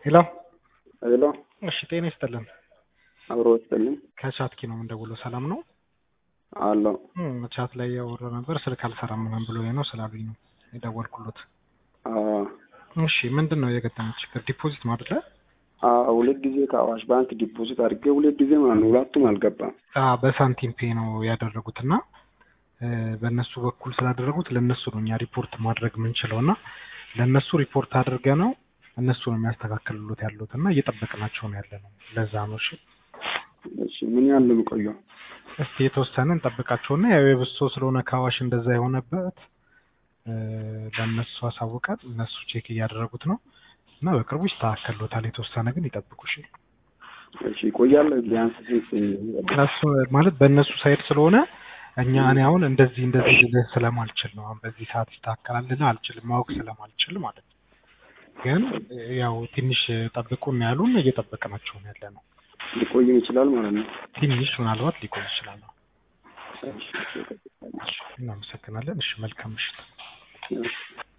ሄሎ ሄሎ እሺ፣ ጤና ይስጥልን። አብሮ ወስጥልኝ ከቻትኪ ነው የምንደውለው። ሰላም ነው? አለው እም፣ ቻት ላይ ያወራ ነበር ስልክ አልሰራም ምናምን ብሎ ነው ስላሉኝ ነው የደወልኩሎት። እሺ፣ ምንድን ነው የገጠመው ችግር? ዲፖዚት ነው አይደለ? ሁለት ጊዜ ከአዋሽ ባንክ ዲፖዚት አድርጌ ሁለት ጊዜ ማለት ነው። ሁለቱም አልገባም። አዎ፣ በሳንቲም ፔ ነው ያደረጉት እና በእነሱ በኩል ስላደረጉት ለእነሱ ነው እኛ ሪፖርት ማድረግ የምንችለው እና ለእነሱ ሪፖርት አድርገ ነው እነሱ ነው የሚያስተካክሉት ያሉት እና እየጠበቅናቸው ነው ያለ ነው። ለዛ ነው። እሺ እሺ ምን ያህል ነው የሚቆየው? እስቲ የተወሰነ እንጠብቃቸውና ያው የብሶ ስለሆነ ከአዋሽ እንደዛ የሆነበት ለእነሱ አሳውቀን እነሱ ቼክ እያደረጉት ነው እና በቅርቡ ይስተካከሉታል። የተወሰነ ግን ይጠብቁ። እሺ እሺ ይቆያል። ቢያንስ ስንት እነሱ ማለት በእነሱ ሳይድ ስለሆነ እኛ እኔ አሁን እንደዚህ እንደዚህ ልልህ ስለማልችል ነው። አሁን በዚህ ሰዓት ይስተካከላል ልልህ አልችልም፣ ማወቅ ስለማልችል ማለት ነው። ግን ያው ትንሽ ጠብቁን ያሉን እየጠበቅናቸው ነው ያለ ነው። ሊቆይም ይችላል ማለት ነው። ትንሽ ምናልባት ሊቆይ ይችላል። እሺ፣ እሺ፣ እናመሰግናለን። እሺ መልካም ምሽት። እሺ።